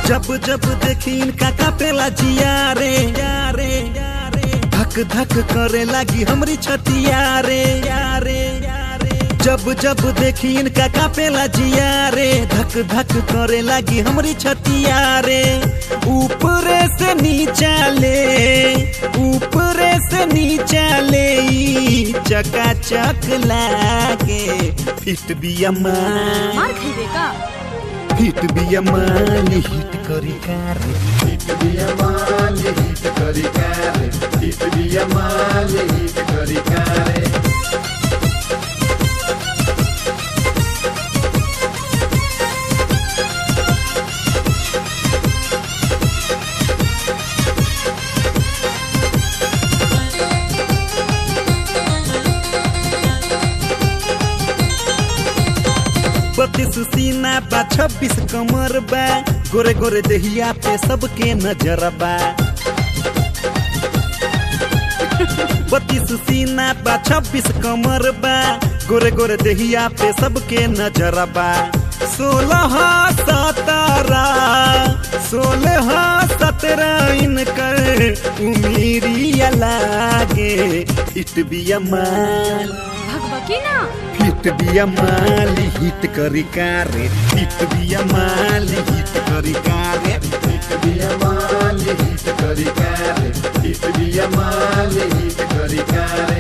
जब जब देखी इनका कापेला जिया रे यारे यारे धक धक करे लागी हमरी छतिया रे यारे यारे जब जब देखी इनका कापेला जिया रे धक धक करे लागी हमरी छतिया रे ऊपरे से नीचा ले ऊपरे से नीचा ले ई चकाचक लागे फिट बिया मार मार खइबे का हिट बिया माली हिट करी कार हिट बिया माल हिट करी कारे हिट बिया माल हिट करी कारे बत्तीस सीना बा छब्बीस कमर बा गोरे गोरे दहिया पे सबके नजर बा बत्तीस सीना बा छब्बीस कमर बा गोरे गोरे दहिया पे सबके नजर बा सोलह सत्रह सोलह सत्रह इनकर उमीरिया लागे इट बिया माल भगबकी ना हिट बिया माली हिट करी कारे हिट बिया माली हिट करी कारे हिट बिया माल हिट करी कारे हिट बिया माल हिट करी कारे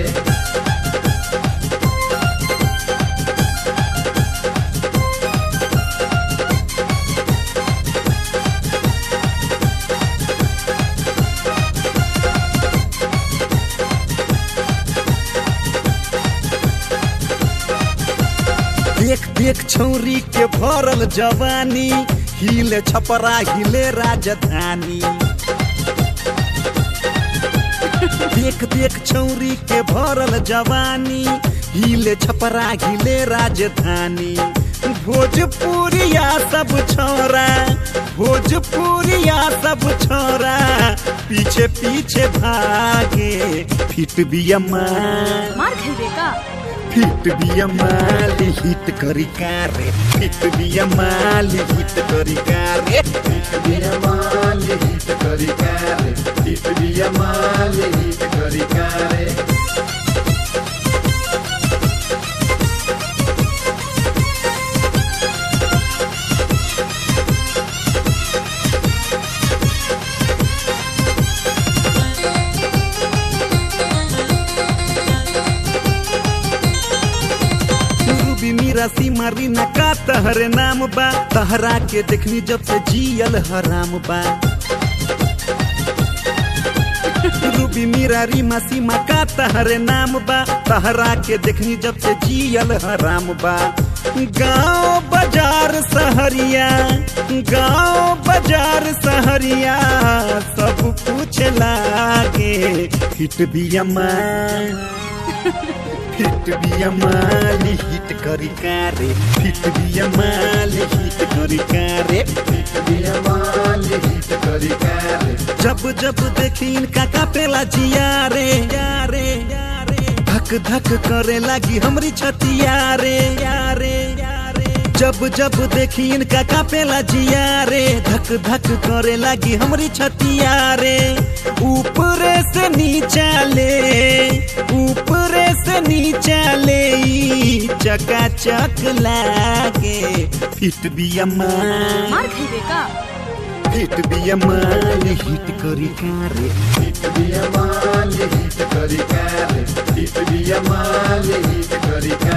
देख देख छौरी के भरल जवानी हिले छपरा हिले राजधानी देख देख छौरी के भरल जवानी हिले छपरा हिले राजधानी भोजपुरिया सब छोरा भोजपुरिया सब छोरा पीछे पीछे भागे फिट बिया मार मार खइबे का हिट बिया माली हिट करी कारे हिट बिया माली हिट करी कारे हिट बिया माल हिट करी कारे हिट बिया माल हिट करी कारे रूबी मीरा सीमा रीना का तहरे नाम बा तहरा के देखनी जब से जियल हराम बा रूबी मीरा रीमा सीमा का तहरे नाम बा तहरा के देखनी जब से जियल हराम बा गांव बाजार सहरिया गांव बाजार सहरिया सब कुछ लागे हिट बिया मार हिट बिया माली हिट करी कारे हिट बिया माली हिट करी कारे हिट बिया माल हिट करी कारे जब जब देखी इनका कापेला जिया रे यारे यारे धक धक करे लागी हमरी छतिया रे यारे यारे जब जब देखी इनका कापेला जिया रे धक धक करे लागी हमरी छतिया रे ऊपरे से नीचा ले ऊपरे से नीचा ले ई चकाचक लागे फिट बिया मार मार खइबे का हिट बिया माली हिट करी कारे हिट बिया माल हिट करी कारे हिट बिया माल हिट करी कारे